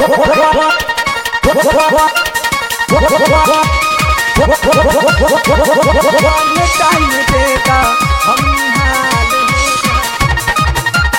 Time देगा हम निहाल हो जाए।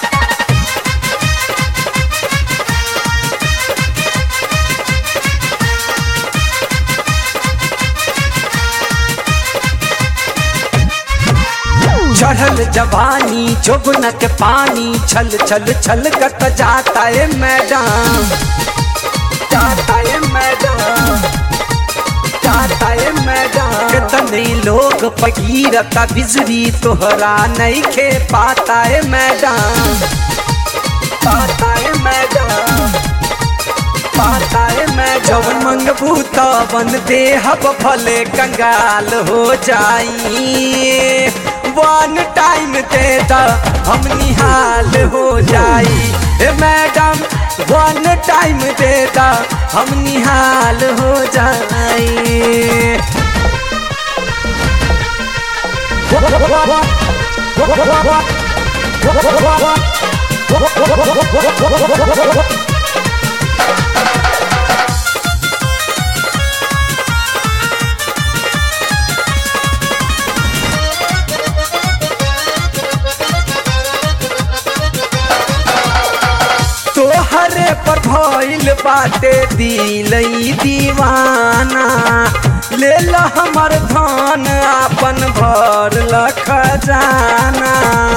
चढ़ल जवानी जोबन के पानी छल छल छल कत जाता है मैडम जाता है मैडम जाता है मैडम कितने लोग पगीरता बिजली तोहरा नहीं खे पाता है मैडम पाता है मैडम पाता है मैं जब मंगबू तबन देहब भले कंगाल हो जाई वन टाइम दे द हम निहाल हो जाई ए मैडम वन टाइम दे द हम निहाल हो जाई तोहरे पर भइल बाटे दिलई दीवाना ले ल हमर धन आपन भर ल खजाना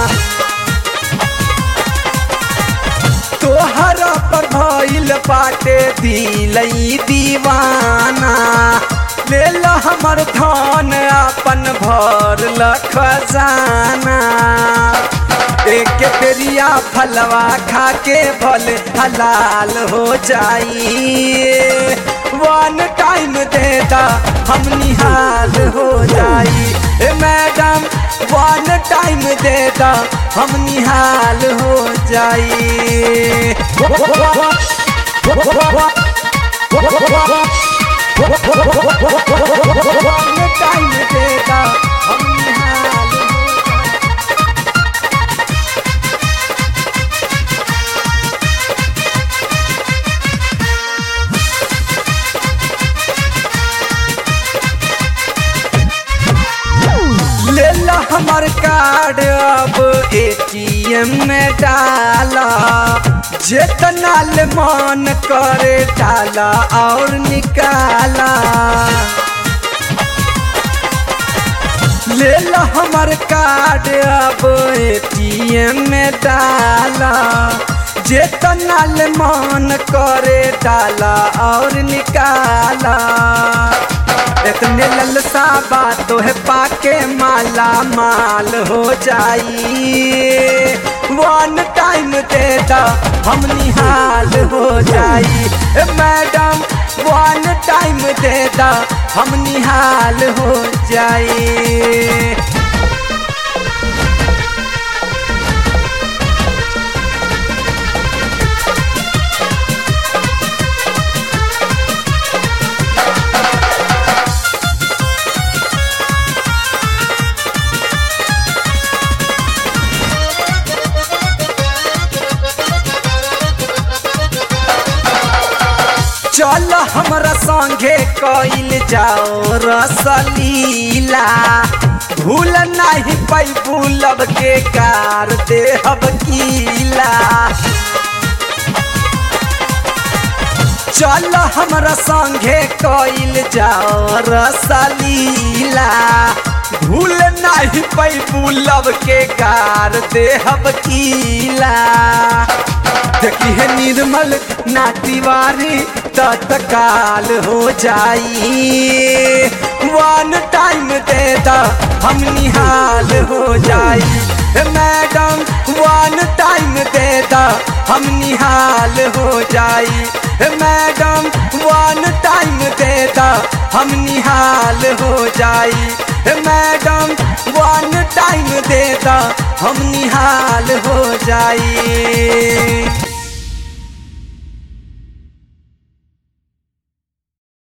तोहरा पर भइल बाटे दिलई दीवाना ले ल हमर धन आपन भर ल खजाना एक पेरिया फलवा खा के भल हलाल हो जाई वन टाइम देता हम निहाल हो जाई ए मैडम वन टाइम देता हम निहाल हो जाई वन टाइम देता हम निहाल हो जाई ले ला हमर कार्ड अब एटीएम में डाला जितना ले मन करे डाला और निकाला ले ला हमर कार्ड अब एटीएम में डाला जितना ले मन करे डाला और निकाला इतने ललसा बातों है पाके माला माल हो जाई वन टाइम देता हम निहाल हो जाई ए मैडम वन टाइम देता हम निहाल हो जाई चल हमरा संगे कइल जाओ रसलीला भूल नहीं पैबू लब के कार देहब कीला चल हमरा संगे कइल जाओ रसलीला भूल नहीं पैबू लब के कार देहब कीला देखी है निर्मल ना तिवारी तत्काल हो जाई वन टाइम दे दा हम निहाल हो जाई ए मैडम वन टाइम दे दा हम निहाल हो जाई ए मैडम वन टाइम दे दा हम निहाल हो जाई ए मैडम वन टाइम दे दा हम निहाल हो जाई